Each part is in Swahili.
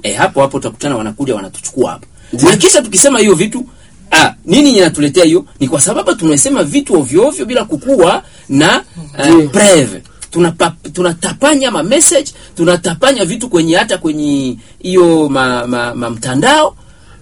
eh, hapo hapo utakutana wanakuja wanatuchukua hapo na kisha tukisema hiyo vitu ah, nini inatuletea hiyo ni kwa sababu tunasema vitu ovyo ovyo bila kukuwa na uh, preve tunapa, tunatapanya ma message tunatapanya vitu kwenye hata kwenye hiyo ma, ma, ma mtandao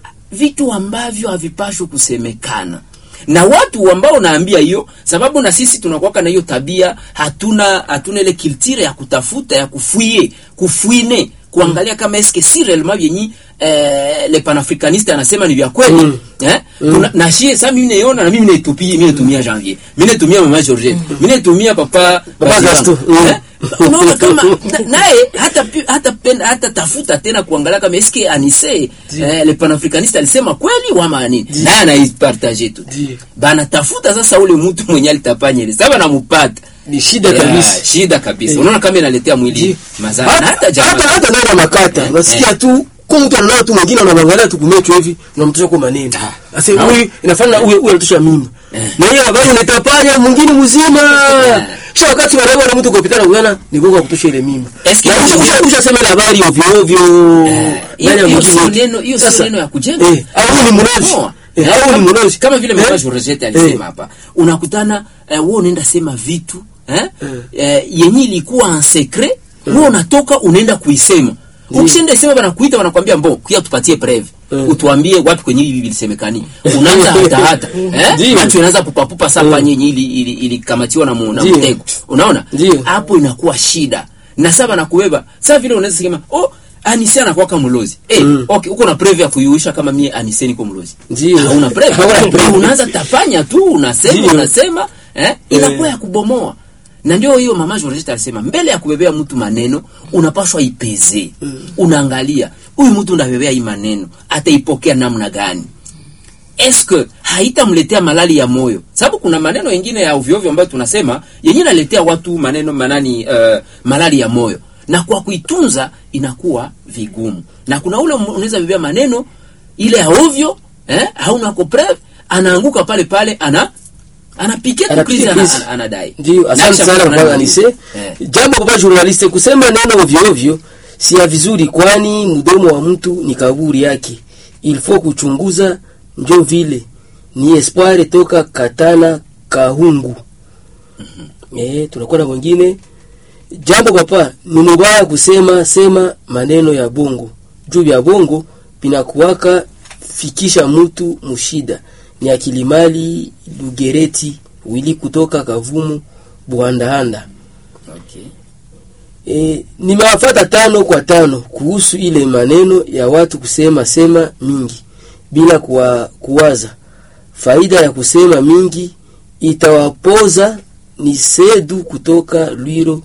vitu ambavyo havipashwi kusemekana na watu ambao naambia hiyo sababu na sisi tunakuwaka na hiyo tabia hatuna hatuna ile kiltire ya kutafuta ya kufuie kufuine kuangalia kama eske si réellement vyenyi eh, le panafricaniste anasema ni vya kweli Mm. eh Tuna- na shie sasa mimi naiona na mimi naitupia mimi naitumia janvier mimi naitumia mama Georgette mimi naitumia papa Papa Bazilan. Gaston. Mm. eh unaona kama na- naye hata pi- hata penda hata tafuta tena kuangalia kama eske anise eh, le panafricaniste alisema kweli wama nini naye anaipartage tu Ndiyo. bana tafuta sasa ule mtu mwenye alitapanya ile sasa banamupata ni shida Ya, kabisa shida kabisa Eh. unaona kama inaletea mwili Ndiyo. mazara na hata hata jamaa hata hata ndani ya makata Eh, unasikia eh. tu kwa mtu ananao tu mwingine unamwangalia tu kumecho hivi unamtosha kwa maneno sasa Ah. huyu inafanya huyu huyu anatosha mimba Eh. na hiyo habari unatapanya mwingine mzima kisha wakati wanawe na mtu kupitana kuona ni gogo kutosha ile mimba Eske na hiyo- usha usha usha ile habari ovyo ovyo hiyo ndani ya hiyo mjini sio wote. neno hiyo sio Sasa, neno ya kujenga eh au huyu ni mlozi Poa. eh Eh, au ni kama- mlozi kama vile Eh? mama Georgette Eh. alisema hapa unakutana eh, wewe unaenda sema vitu eh, eh, yenye ilikuwa en secret wewe unatoka unaenda kuisema ukishaenda isema banakuita wanakwambia mbo kuya tupatie preve Mm. utuambie wapi kwenye hivi vilisemekani unaanza hata hata eh Ndiyo. macho inaanza pupapupa sapa nyenye ili ili ilikamatiwa na mu- na Ndiyo. mtego unaona Ndiyo. hapo inakuwa shida na sasa nakubeba sasa vile unaweza sema oh Anise anakuwaka mlozi eh Mm. okay uko na preve ya kuyuisha kama mie Anise niko mlozi Ndiyo. hauna preve Hauna preve. unaanza tapanya tu unasema Ndiyo. unasema eh inakuwa ya kubomoa na ndio hiyo mama Georgette alisema mbele ya kubebea mtu maneno unapaswa ipeze unaangalia huyu mtu ndabebea hii maneno ataipokea namna gani eske haitamletea malali ya moyo sababu kuna maneno yengine ya ovyoovyo ambayo tunasema yenye naletea watu maneno manani uh, malali ya moyo na kwa kuitunza inakuwa vigumu na kuna ule unaweza bebea maneno ile ya ovyo eh, hauna ko preve anaanguka pale pale ana anapikia tu Anapiga krizi ana, krizi. ana, anadai Ndio, Na asante kisha sana kuna kwa nani- Anise. eh. Jambo kwa journaliste kusema neno ovyo ovyo si ya vizuri, kwani mdomo wa mtu ni kaburi yake. Il faut kuchunguza, njo vile ni Espoir toka Katana Kahungu. Eh, tunakuwa na wengine. Jambo papa, ni mubaya kusema sema maneno ya bongo. Juu ya bongo binakuwaka fikisha mtu mushida. Ni akilimali Lugereti wili kutoka Kavumu Buhandahanda. okay. E, nimewafata tano kwa tano kuhusu ile maneno ya watu kusema sema mingi bila kuwa, kuwaza faida ya kusema mingi itawapoza. Ni Sedu kutoka Lwiro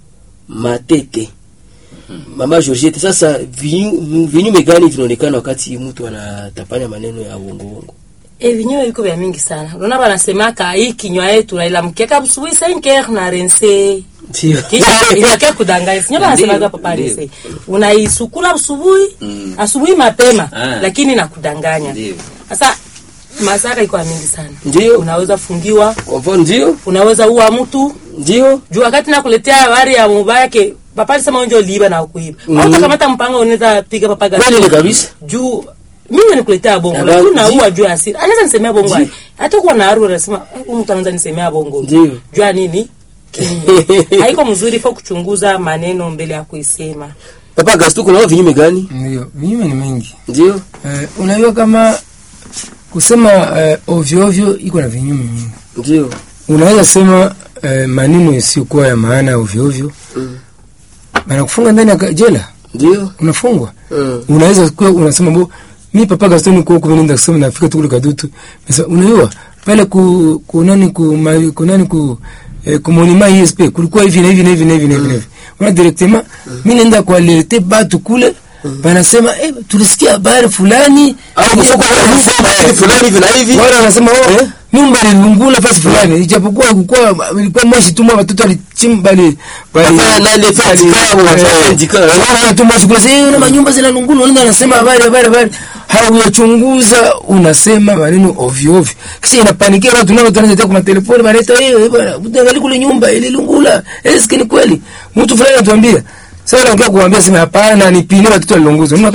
Matete. Mama Georgette, sasa vinyu- vinyume gani vinaonekana wakati mtu anatapanya maneno ya uongo uongo? E, vinyume viko vya mingi sana. Unaona wanasemaka hii kinywa yetu nailamkeka busubuhi 5h na rense. Ndio. Kisha inakaa kudanganya. Sinyo wanasemaga Ndio, papa ndio. rense. Unaisukula asubuhi, Mm. asubuhi mapema, Ah. lakini nakudanganya. Ndio. Sasa madhara iko ya mingi sana. Ndio. Unaweza fungiwa, Kwa mfano ndio, unaweza ua mtu. ndio. Juu wakati nakuletea habari ya mubaya yake, papa alisema unjo liiba na kuiba. Mm. Au kamata mpango unaweza piga papa gani? Kweli ni kabisa. juu mimi nikuletea bongo Habari- lakini naua Ndio. juu ya asira anaweza nisemea bongo Ndio. hai. hata kuwa na haru anasema "Eh, huyu mtu anaweza nisemea bongo Ndio. juu ya nini Kinywa. haiko mzuri fo kuchunguza maneno mbele ya kuisema Papa Gastu, kuna vinyume gani? Ndio, vinyume ni mengi. Ndio. Eh, unajua kama kusema eh, ovyo ovyo iko na vinyume mingi. Ndio. Unaweza sema eh, maneno yasiyokuwa ya maana ovyo ovyo, Mm. banakufunga ndani ya ka- jela, Ndio. unafungwa. Mm. Unaweza kuwa unasema bo mi papa Gaston kwa huko nenda kusema nafika tu kule kadutu. Sasa unajua pale ku ku nani ku ma, ku nani ku eh, ku monima ISP kulikuwa hivi na hivi na hivi na hivi na hivi. na hivi. Una directement mimi nenda kwa alerte batu kule banasema eh, tulisikia habari fulani Au kusoko wanasema hivi fulani hivi na hivi. wale wanasema oh, Eh? nyumba ililungula fasi fulani ijapokuwa kulikuwa ilikuwa moshi tu mwa watoto walichimba bali bali Hapana, na ile fence kama wanafanya indikana. Wanaona tu moshi kule sasa una manyumba zinalungula wanaenda wanasema habari habari habari hauyachunguza unasema maneno ovyo ovyo kisha inapanikia watu nao tunaanza kwa telefoni banaleta eh bwana utangalia kule nyumba ililungula eske ni kweli mtu fulani anatuambia sasa naongea kuambia sema hapana nipime watoto walilunguzwa